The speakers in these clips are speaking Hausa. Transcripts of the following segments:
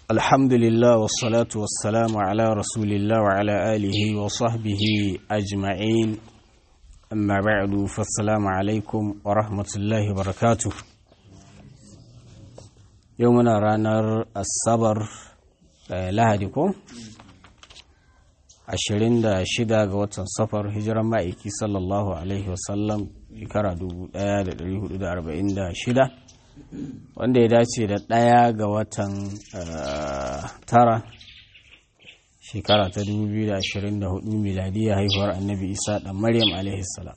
الحمد لله والصلاة والسلام على رسول الله وعلى آله وصحبه أجمعين أما بعد فالسلام عليكم ورحمة الله وبركاته يومنا رانر الصبر lahadiku ashirin da shida ga watan safar hijiran ma'aiki sallallahu alaihi wasallam shekara 1446 wanda ya dace da ɗaya ga watan tara shekara ta 2024 miladiyya haihuwar annabi isa ɗan maryam alaihi salam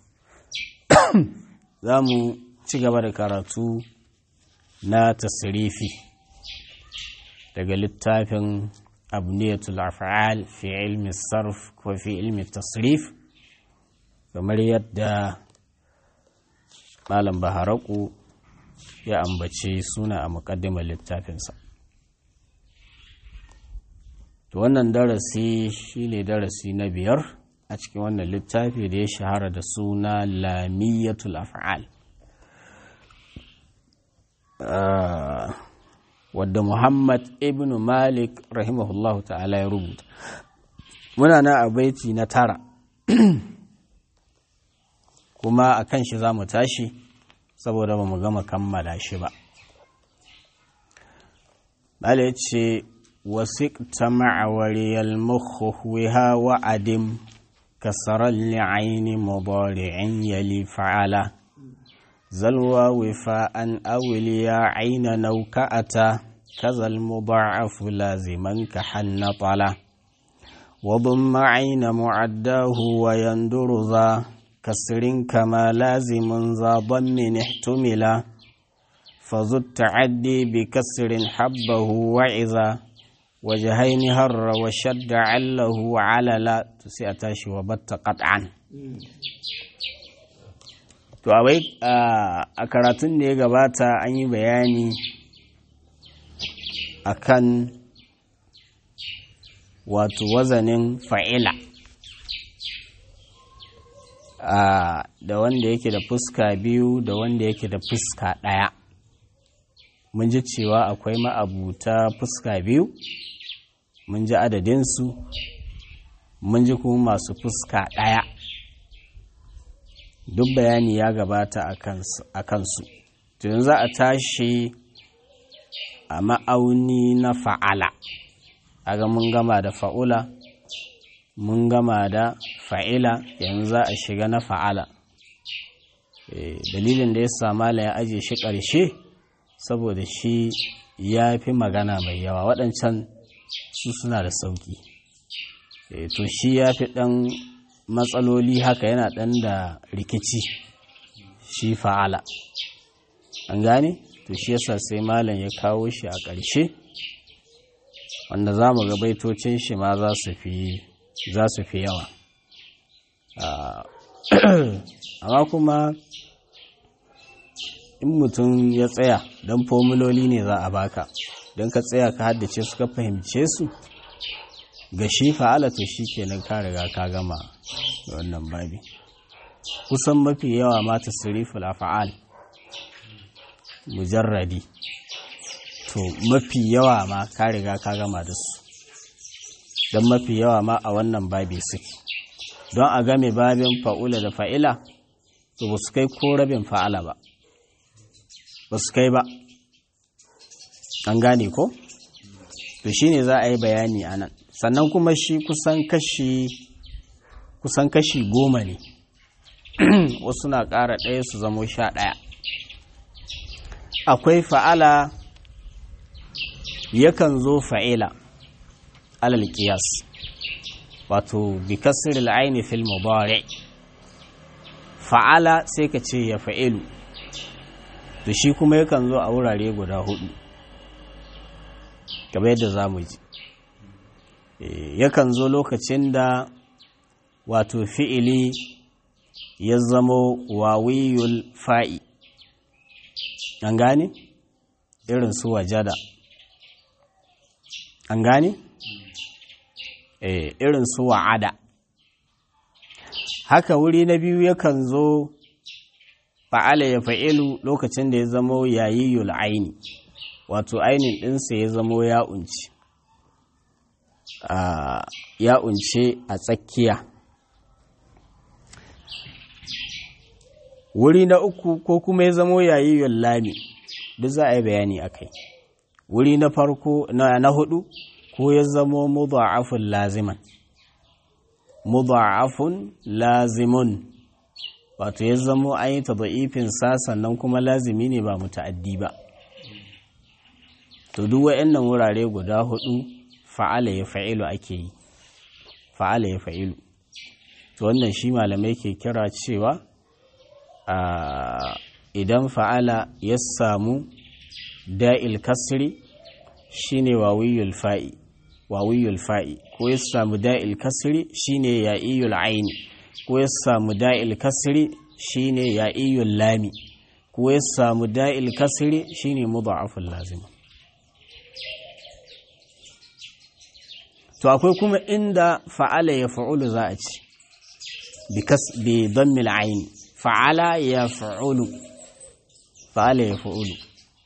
za mu ci gaba da karatu na tasirifi daga littafin abniyatul af'al fi ilmi sarf ko fi ilmi tasrif kamar yadda malam baharaku ya ambace suna a muƙaddimar littafinsa to wannan darasi shine darasi na biyar a cikin wannan littafi da ya shahara da suna lamiyatul af'al wadda Muhammad ibn Malik rahimahullahu ta'ala ya rubuta. Muna na a baiti na tara, kuma a kan shi za mu tashi saboda ba mu gama kammala shi ba. Bala ya ce, Wasiƙta ma'awariyar muhuhuwa wa'adim, kasarar li'aini mubari'in yali fa'ala. زلوى وفاء أوليا عين نوكأة كذا المضاعف لازما كحن طلا وضم عين معداه ويندر ذا كسر كما لازم ذا ضم احتملا فذو التعدي بكسر حبه وعذا وجهين هر وشد عله عللا تسيأتاشي وبت قطعا To, a karatun da ya gabata an yi bayani akan wato wazanin fa'ila da wanda yake da fuska biyu da wanda yake da fuska ɗaya. Mun ji cewa akwai ma'abuta fuska biyu, mun ji adadinsu, mun ji kuma masu fuska ɗaya. duk bayani ya gabata a kansu tun za a tashi a ma'auni na fa'ala aga mun gama da fa'ula mun gama da fa'ila yanzu za a shiga na fa'ala dalilin da ya samala ya aje shi ƙarshe saboda shi ya fi magana mai yawa waɗancan su suna da sauƙi to shi ya fi ɗan matsaloli haka yana ɗan da rikici shi fa'ala an gane to shi yasa sai malam ya kawo shi a ƙarshe wanda za mu ga baitocin shi ma za su fi yawa amma kuma in mutum ya tsaya don fomuloli ne za a baka don ka tsaya ka haddace su ka fahimce su ga shi fa'ala to shi kenan ka riga ka gama da wannan babi kusan mafi yawa ma tasriful af'al mujarradi to mafi yawa ma ka riga ka gama da su don mafi yawa ma a wannan babi suke don a game babin fa'ula da fa'ila to ba su kai ko rabin fa'ala ba ba su kai ba an gane ko to shine za a yi bayani a nan sannan kuma shi kusan kashi kusan kashi goma ne wasu na ƙara ɗaya su zamo sha ɗaya akwai fa'ala yakan zo fa'ila alal ƙiyas wato bi kasir al'aini fil mubari fa'ala sai ka ce ya fa'ilu to shi kuma yakan zo a wurare guda hudu kamar yadda za mu ji yakan zo lokacin da wato fi'ili ya zamo wawiyul fa'i an gane irin su wajada an gane irin su wa'ada haka wuri na biyu yakan zo fa'ala ya fa'ilu lokacin da ya zamo yayiyul aini wato ainin ɗinsa ya zamo ya unci ya unce a tsakiya wuri na uku ko kuma ya zamo yayi lami duk za a yi bayani a kai wuri na farko na hudu ko ya zamo mudha'afun laziman mudha'afun lazimun wato ya zamo an yi tadha'ifin sa sannan kuma lazimi ne ba muta'addi ba to duk wayannan wurare guda hudu fa'ala ya fa'ilu ake yi fa'ala ya fa'ilu to wannan shi malamai ke kira cewa idan fa'ala ya samu da'il kasri shine wawiyul fa'i wawiyul fa'i ko ya samu da'il kasri shine ya'iyul aini ko ya samu da'il kasri shine ya'iyul lami ko ya samu da'il kasri shine mudha'aful lazim to akwai kuma inda fa'ala ya fa'ulu za a ci bi dammil aini fa'ala ya fa'ulu fa'ala ya fa'ulu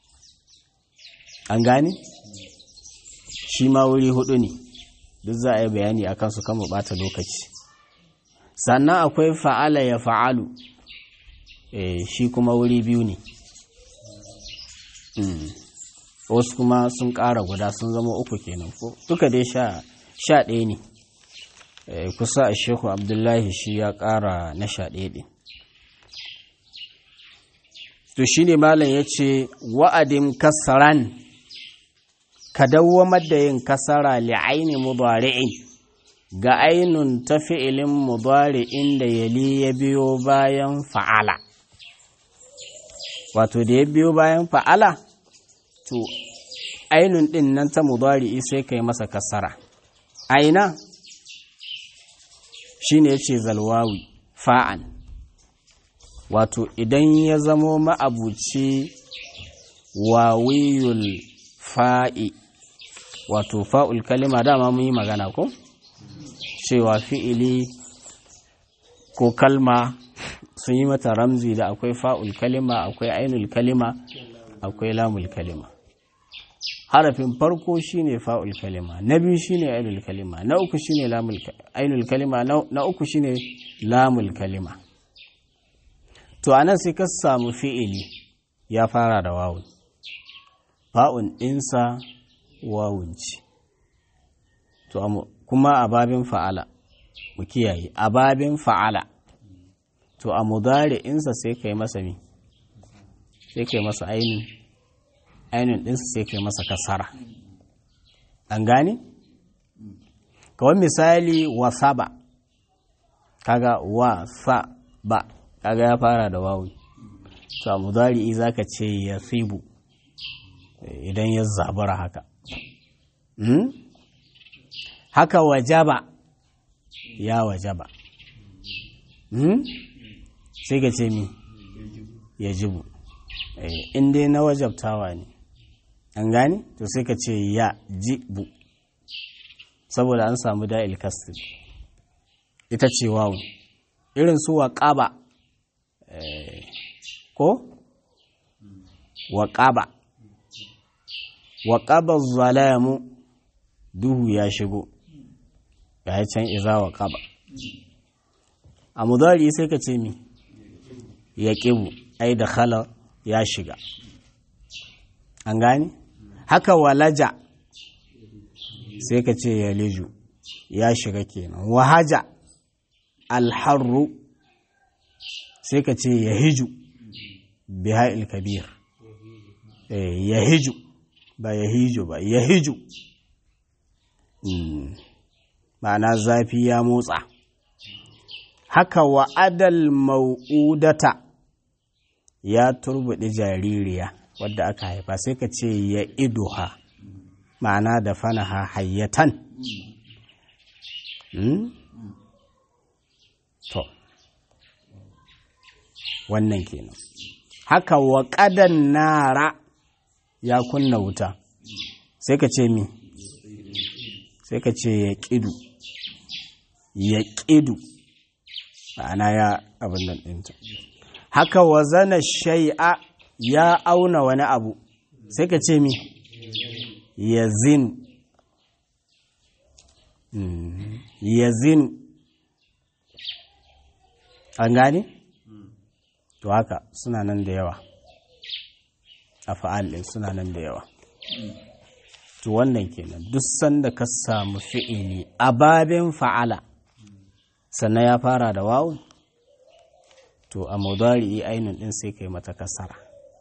an gane shi ma wuri hudu ne duk za a yi bayani a kansu kama bata lokaci sannan akwai fa'ala ya fa'alu e, shi kuma wuri biyu ne mm. wasu kuma sun ƙara guda sun zama uku kenan ko duka dai sha ɗaya ne e, kusa a shehu abdullahi shi ya ƙara na sha ɗaya ɗin to shi ne malam ya ce wa'adin kasaran ka dawwamar da yin kasara li'aini mudari'in ga ainun ta fi'ilin mudari'in da yali ya biyo bayan fa'ala wato da ya biyo bayan fa'ala to ainun ɗin nan ta mudari'i sai ka yi masa kasara aina shi ne ya ce zalwawi fa'an wato idan ya zamo ma'abuci wawiyul fa'i wato fa'ul kalima dama mun yi magana ko cewa fi'ili ko kalma sun yi mata ramzi da akwai fa'ul kalima akwai ainul kalima akwai lamul kalima harafin farko shine fa'ul kalima na biyu shine ainul kalima na uku shine lamul ainul kalima na uku shine lamul kalima to anan sai ka samu fi'ili ya fara da wawun fa'un ɗinsa wawun ce to kuma a babin fa'ala mu kiyaye a babin fa'ala to a mudari insa sai kai masa mi sai kai masa ainihin ainihin ɗinsa sai kai masa kasara an gane? kawai misali wasaba kaga wasaba kaga ya fara da wawu to a mudari za ka ce ya sibu idan ya zabura haka haka wajaba ya wajaba sai ka ce mi ya jibu in dai na wajabtawa ne an gane to sai ka ce ya jibu saboda an samu da'il kasir ita ce wawu irin su waƙaba ko waƙaba waƙaba zalamu duhu ya shigo ya can iza waƙaba a mudari sai ka ce mi ya ƙibu ai da khala ya shiga an gane haka walaja sai ka ce ya liju ya shiga kenan wahaja alharru sai ka ce ya hiju biha'il kabir ya hiju ba ya hiju ba ya hiju ma'ana zafi ya motsa haka wa'adal mau'udata ya turbuɗi jaririya wadda aka haifa sai ka ce ya iduha ma'ana da fanaha hayyatan to wannan kenan haka wa ƙadan nara ya kunna wuta sai ka ce mi sai ka ce ya ƙidu ya ƙidu ma'ana ya abin nan ɗinta haka wa zana shai'a ya auna wani abu sai ka ce mi ya zinu yazinu an gane? to haka suna nan da yawa a fa'al ɗin suna nan da yawa to wannan kenan duk sanda ka samu fi'ili a babin fa'ala sannan ya fara da wawun to a mudari ainihin ɗin sai kai mata kasara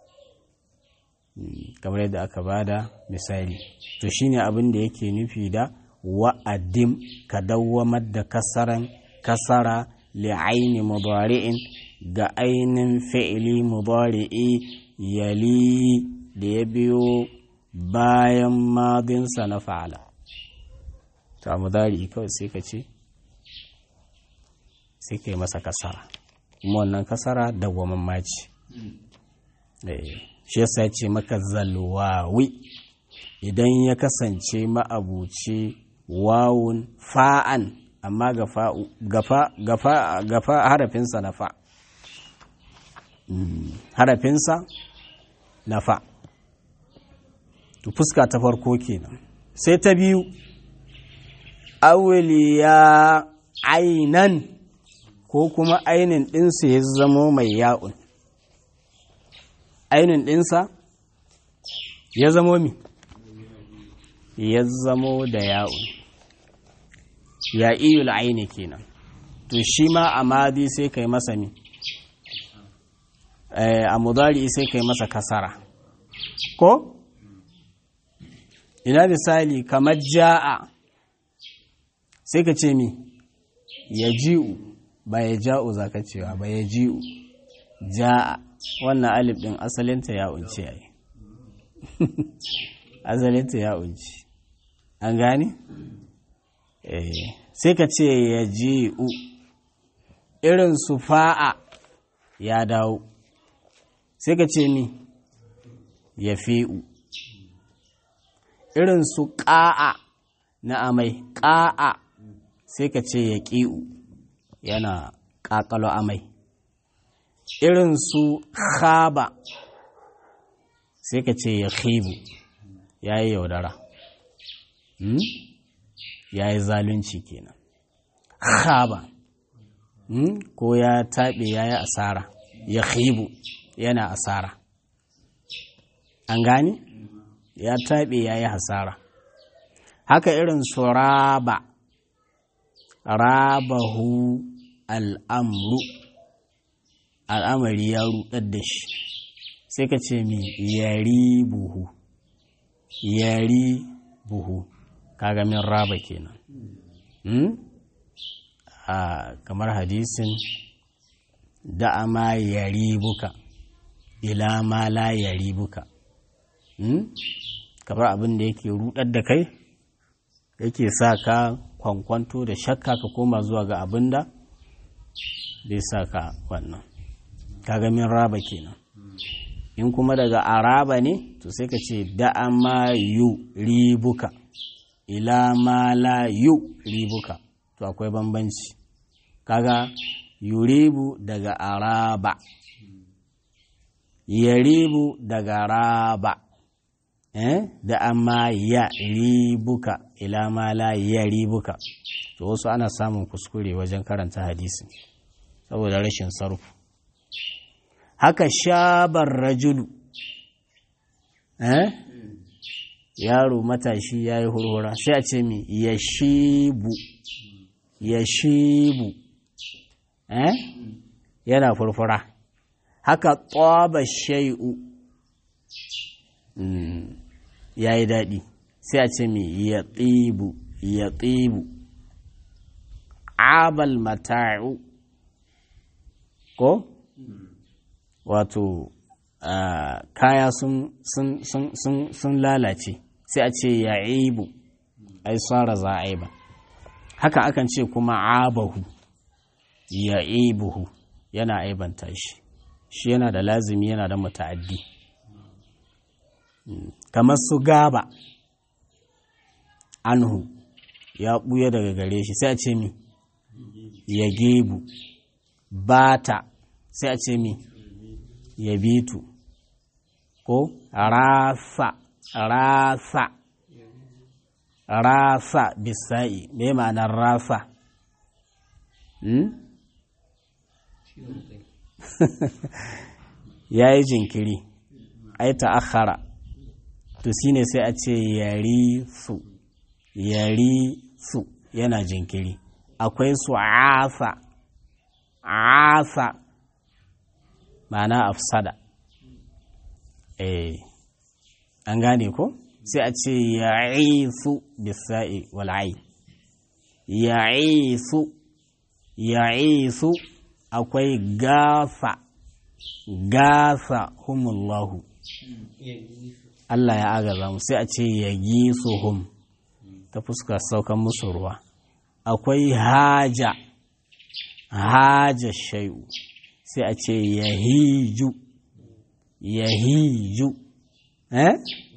kamar yadda aka bada misali to shine abin da yake nufi da wa'adim ka dawwamar da kasaran kasara li'aini mudari'in ga ainin fi'ili mudari'i yali da ya biyo bayan madinsa na fa'ala ta mudari kawai sai ka ce sai ka yi masa kasara kuma wannan kasara dawwaman maci shi yasa ce maka zalwawi idan ya kasance ma'abuci wawun fa'an amma gafa harafinsa na fa harafinsa na fa to fuska ta farko kenan sai ta biyu awliya ainan ko kuma ainin ɗinsa ya zamo mai ya'un ainin ɗinsa ya zamo mi ya zamo da ya'un ya iyul aini kenan to shi ma a madi sai kai masa mi a mudari sai kai masa kasara ko ina misali kamar ja'a sai ka ce mi ya ji'u ba ya ja'u za ka cewa ba ya ji'u ja'a wannan alif ɗin asalinta ya unci yayi asalinta ya unci an gane? sai ka ce ya ji'u irin su fa'a ya dawo sai ka ce mi ya fi'u irin su ƙa'a na amai ƙa'a sai ka ce ya ƙi'u yana ƙaƙalo amai irin su khaba sai ka ce ya khibu ya yi yaudara ya yi zalunci kenan khaba ko ya taɓe ya yi asara ya khibu yana asara an gane ya taɓe ya yi hasara haka irin su raba rabahu al'amru al'amari ya rudar da shi sai ka ce mi yari buhu yari buhu kaga min raba kenan hmm? a kamar hadisin da ma yari buka ila ma la yari buka hmm? kamar abin da yake rudar da kai yake sa ka kwankwanto da shakka ka koma zuwa ga abin da zai sa ka wannan kaga min raba kenan in kuma daga araba ne to sai ka ce da'a ma yu ribuka ila ma la yu ribuka to akwai bambanci kaga yuribu daga araba yaribu daga raba eh da amma ya ribuka ila ma la ya ribuka to wasu ana samun kuskure wajen karanta hadisi saboda rashin sarfu haka shabar rajulu eh yaro matashi ya yi hurhura sai a ce mi ya shibu ya shibu eh yana furfura haka tsaba shai'u ya yi daɗi sai a ce mi ya tsibu ya tsibu abal mata'u ko wato kaya sun lalace sai a ce ya ibu ai tsara za a ba haka akan ce kuma abahu ya ibuhu yana aibanta shi shi yana da lazimi yana da muta'addi kamar su gaba anhu ya ɓuya daga gare shi sai a ce mi ya gebu bata sai a ce mi ya bitu ko rafa rafa rasa bisa'i me ma'anar rasa hmm? ya yi jinkiri ai ta'akhara to shine sai a ce yari su yari su yana jinkiri akwai su asa asa ma'ana afsada eh an gane ko sai a ce ya'isu bisa'i wal'ai ya'isu ya'isu akwai gasa gasa humullahu Allah ya agaza mu sai a ce ya gisu hum ta fuskar saukan musu ruwa akwai haja haja shai'u sai a ce ya hiju ya hiju eh?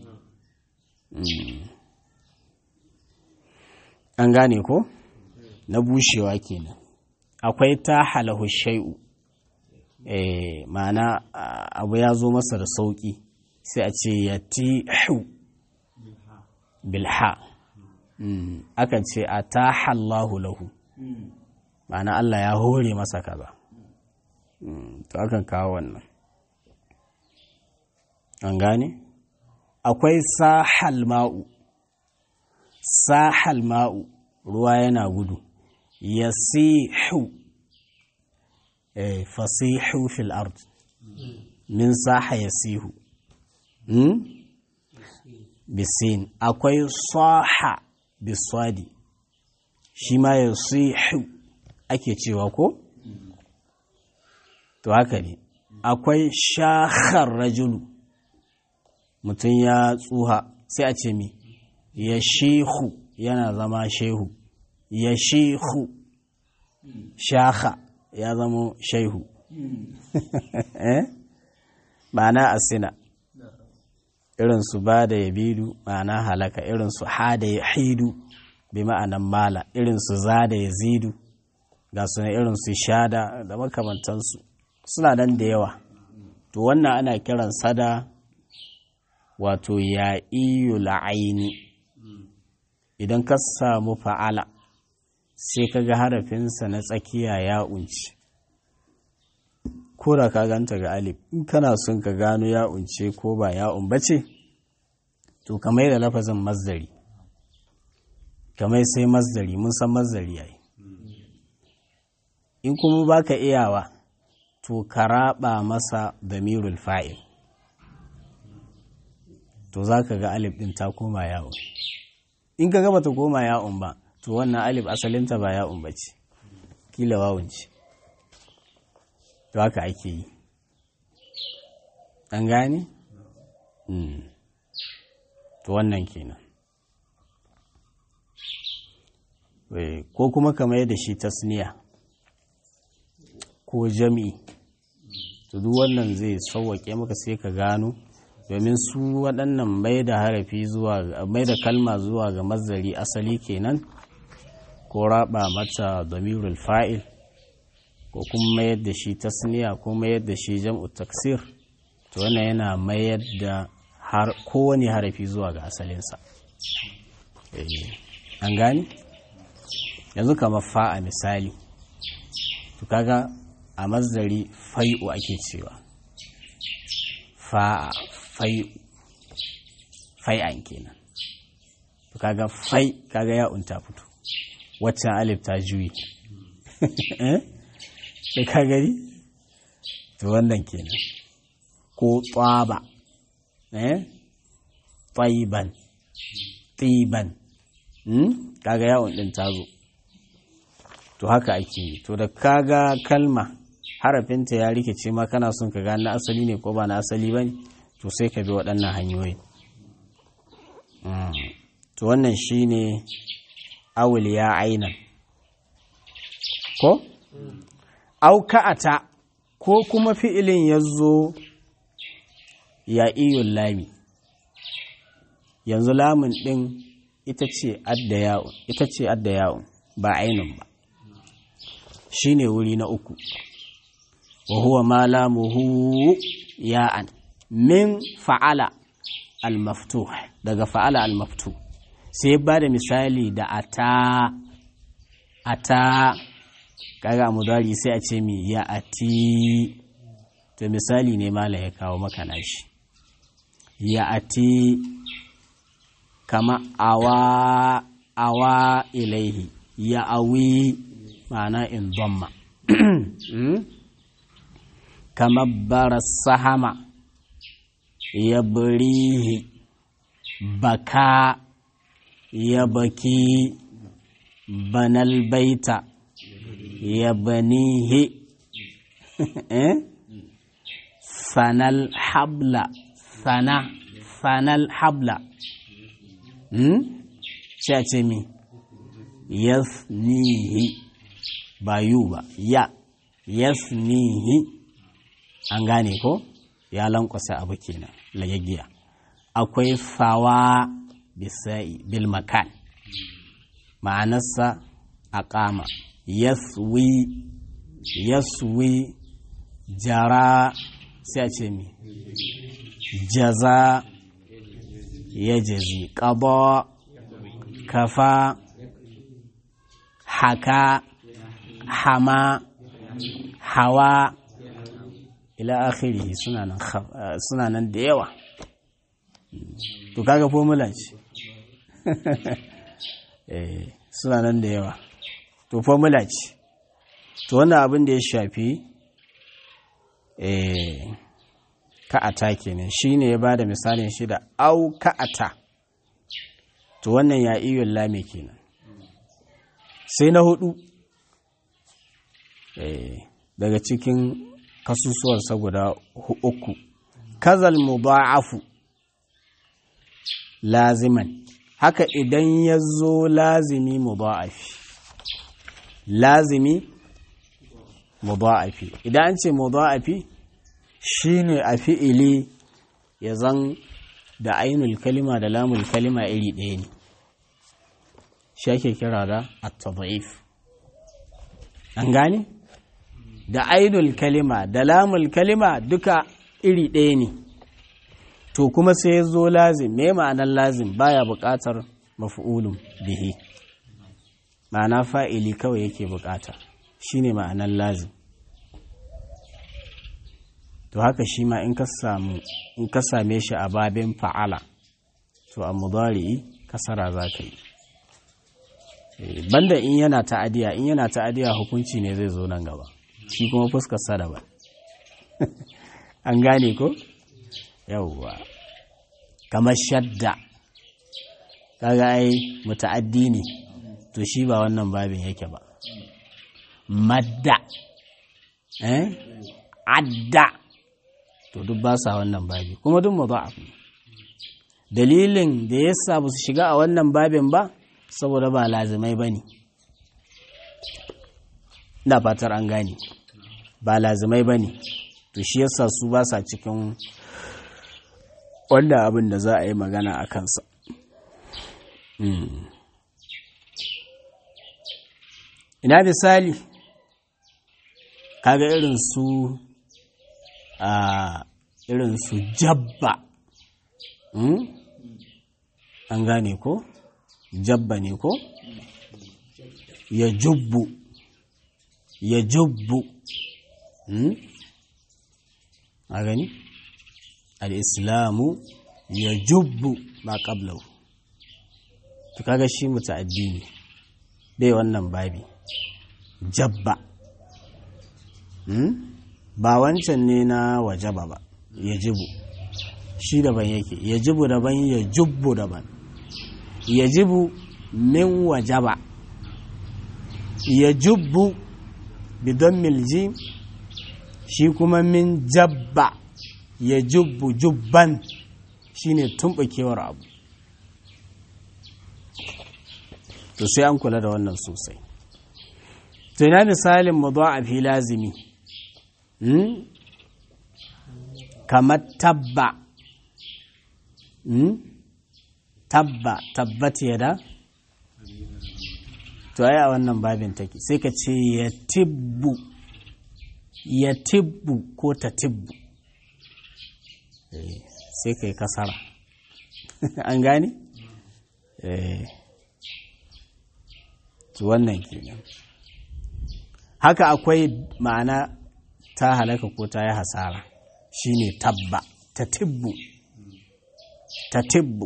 an gane ko na bushewa kenan akwai ta halahu shai'u eh, ma'ana abu ya zo masa da sauƙi sai a ce ya tihu bilha akan ce a ta hallahu lahu ma'ana Allah ya hore masa kaza to akan kawo wannan an gane akwai sahal ma'u sahal ma'u ruwa yana gudu yasihu eh fasihu fil ard min saha yasihu hmm? bisin akwai saha biswadi shi ma yasihu ake cewa ko to haka ne akwai shahar rajulu mutum ya tsuha sai a ce mi ya shehu yana zama shehu ya shehu shaha ya zama shehu ma'ana asina irin su ba da yabidu ma'ana halaka irin su ha da ya hidu bi ma'anan mala irin su za da ya zidu ga su irin su shada da makamantansu suna nan da yawa to wannan ana kiran sada wato ya iyo la'aini idan ka samu fa'ala sai ka ga harafinsa na tsakiya ya unci ko da ka ganta ga alif in kana son ka gano ya unce ko ba ya umbace to kamar da lafazin mazdari kamar sai mazdari mun san mazdari yayi in kuma baka iyawa to ka raba masa damirul fa'il to za ka ga alif ɗin ta koma yawon in ka gaba ta koma yawon ba to wannan alif asalinta ba yawon ba ce kila wawun ce to haka ake yi an gane? to wannan kenan ko kuma kamar yadda shi tasniya ko jami'i to duk wannan zai sauwaƙe maka sai ka gano domin su waɗannan mai da harafi zuwa mai da kalma zuwa ga mazari asali kenan ko raba mata damirul fa'il ko kuma mayar da shi tasniya ko mayar da shi jam'u taksir to wannan yana mayar da kowane harafi zuwa ga asalinsa an gani yanzu kamar fa'a misali to kaga a mazari fai'u ake cewa fa'a fai fai'an kenan to kaga fai kaga ya unta fito waccan alif ta juyi da ka gani to wannan kenan ko tsaba eh taiban tiban kaga yawon din ta zo to haka ake yi to da kaga kalma harafinta ya rikice ma kana son ka gane na asali ne ko ba na asali ba ne to sai ka bi waɗannan hanyoyi to wannan shi ne awul ya ainan ko? auka'ata ko kuma fi'ilin ya zo ya iyun lami yanzu lamun ɗin ita ce adda ya'un ita ce adda ya'un ba ainun ba shi ne wuri na uku wa huwa ma lamuhu ya'an min fa'ala al-maftuh daga fa'ala al-maftuh sai ba da misali da ata ata kaga mudari sai a ce mi ya ati to misali ne mala ya kawo maka nashi ya ati kama awa awa ilaihi ya awi ma'ana in dhamma kama bara sahama ya burihi baka ya baki banal baita ya banihi sanal habla sana sanal habla sai a ce mi yasnihi ba yu ba ya yasnihi an gane ko ya lankwasa abu kenan lagaggiya akwai fawa bisa'i bil makan ma'anarsa a kama yaswi yaswi jara sai a ce mi jaza ya jazi ƙaba kafa haka hama hawa ila akhiri suna nan da yawa to kaga formula ce suna nan da yawa to formula ce to wannan abin da ya shafi ka'ata kenan shi ne ya ba da misalin shi da au ka'ata to wannan ya iya lame kenan sai na hudu daga cikin kasusuwarsa guda uku kazal mudha'afu laziman haka idan ya zo lazimi mudha'afi lazimi mudha'afi idan an ce mudha'afi shine a fi'ili ya zan da ainul kalima da lamul kalima iri ɗaya ne shi ake kira da at-tadhif an gane da ainul kalima da lamul kalima duka iri ɗaya ne to kuma sai ya zo lazim me ma'anar lazim baya buƙatar maf'ulun bihi ma'ana fa'ili kawai yake buƙata shine ma'anar lazim to haka shi ma in ka samu in ka same shi a babin fa'ala to a mudari kasara za ka yi banda in yana ta'adiya in yana ta'adiya hukunci ne zai zo nan gaba shi kuma fuskar sa daban an gane ko yawwa kamar shadda kaga ai muta'addi ne to shi ba wannan babin yake ba madda eh adda to duk ba sa wannan babi kuma duk mudha'af ne dalilin da yasa ba su shiga a wannan babin ba saboda ba lazimai bane ina fatar an gane ba lazimai bane to shi yasa su ba sa cikin wanda abin da za a yi magana a kansa ina misali kaga irin su a irin su jabba an gane ko jabba ne ko ya jubbu ya jubbu a gani al'islamu ya jubbu ba ƙablau to kaga shi mutu addini bai wannan babi jabba ba wancan ne na wajaba ba ya jibu shi daban yake ya jibu daban ya jubbu daban ya jibu min wajaba ya jubbu bidon miljim shi kuma min jabba ya jubbu jubban shine tumbakewar abu to sai an kula da wannan sosai to ina misalin mudha'afi lazimi hmm? kamar tabba hmm? tabba tabbat yada to ai a wannan babin take sai ka ce ya tibbu ya tibbu ko ta tibbu sai ka yi kasara an gane eh wannan kenan haka akwai ma'ana ta halaka ko ta yi hasara shine tabba ta tibbu ta tibbu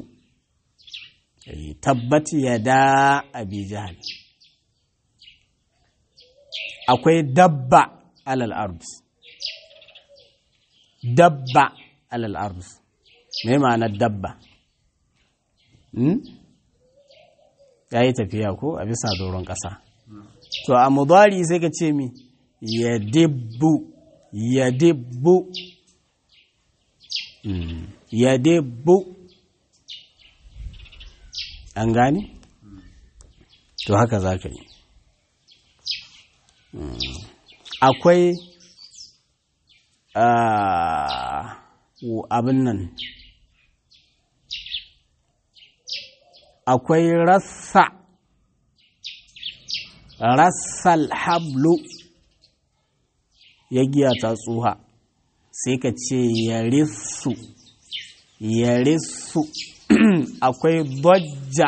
tabbat ya da abi jahal akwai dabba alal ardus dabba alal ardus me ma'anar dabba ya yi tafiya ko a bisa doron ƙasa to a mudari sai ka ce mi ya dibbu ya dibbu ya dibbu an gane to haka za ka yi akwai abin nan akwai rassa rassal hablu ya giya ta tsuha sai ka ce ya rissu ya rissu akwai dojja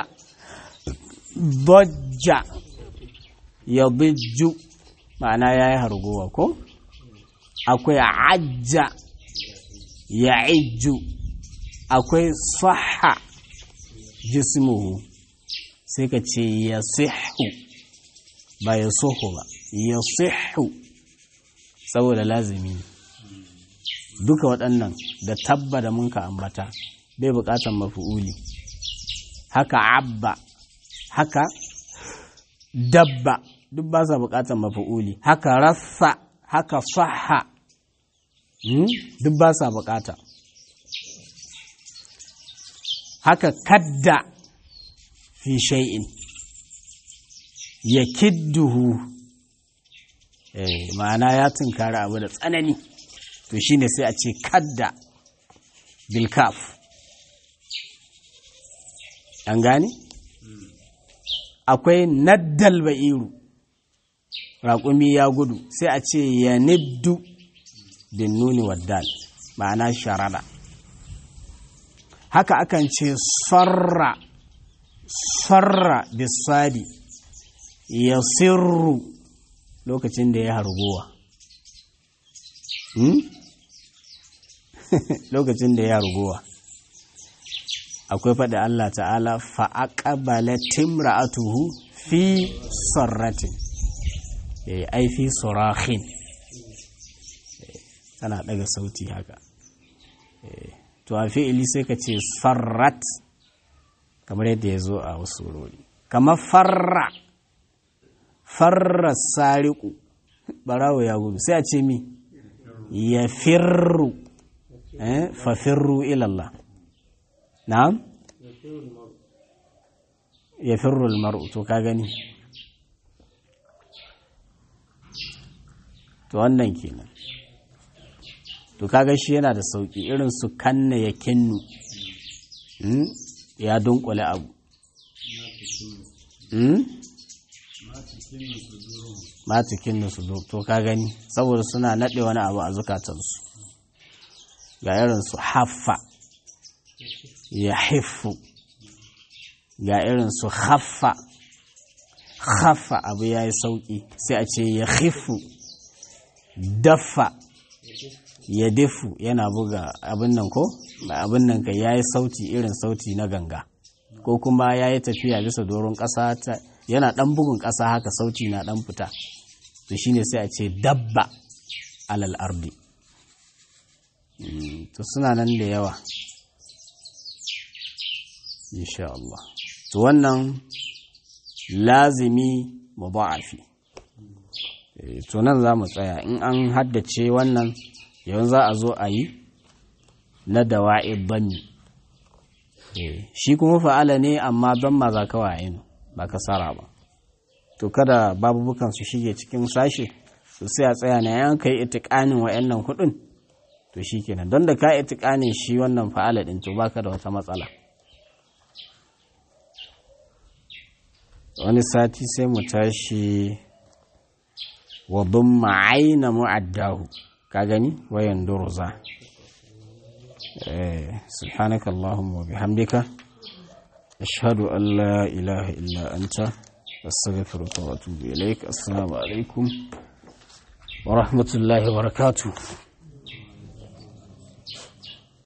dojja ya bijju ma'ana ya yi hargowa ko akwai ajja ya ijju akwai saha jismuhu sai ka ce ya sihu ba ya soho ba ya sihu saboda lazimi duka waɗannan da tabba da munka ambata bai buƙatar mafi'uli haka abba haka dabba duk ba sa buƙatar mafi'uli haka rassa haka saha duk ba sa buƙata haka kadda fi shay'in ya kidduhu ma'ana ya tunkari abu da tsanani to shine sai a ce kadda bilkaf an gane akwai naddal ba'iru raƙumi ya gudu sai a ce ya niddu bin nuni waddal ma'ana sharada haka akan ce sarra sarra bisadi ya sirru lokacin da ya harguwa lokacin da ya harguwa akwai faɗi Allah ta'ala fa'aƙabala timra'atuhu fi sarratin ai fi surahin tana ɗaga sauti haka to a fi'ili sai ka ce sarrat kamar yadda ya zo a wasu wurori kamar farra farra sariku barawo ya gudu sai a ce mi ya firru fa firru ilallah na'am ya firru almar'u to ka gani to wannan kenan to kaga shi yana da sauki irin su kanna ya kinnu ya dunkule abu mata kinnu su to ka gani saboda suna naɗe wani abu a zukatansu ga irin su haffa ya haifu ga irin su haffa haffa abu ya yi sauƙi sai a ce ya haifu daffa ya defu yana buga abin nan ko abin nan ka ya yi sauti irin sauti na ganga ko kuma ya yi tafiya bisa doron ƙasa yana ɗan bugun ƙasa haka sauti na ɗan fita to shine sai a ce dabba alal ardi to suna nan da yawa insha Allah to wannan lazimi mudha'afi to nan za mu tsaya in an haddace wannan yau za a zo a yi na dawa'i banni shi kuma fa'ala ne amma don ma za ka waye ba ka sara ba to kada babubukan su shige cikin sashe su sai a tsaya na yan kai itikanin wa'annan hudun to shi kenan don da ka itikanin shi wannan fa'ala din to baka da wata matsala wani sati sai mu tashi wa dumma aina mu'addahu ka gani wayan durza eh subhanakallahumma wa bihamdika ashhadu an la ilaha illa anta astaghfiruka wa atubu ilaik assalamu alaikum wa rahmatullahi wa barakatuh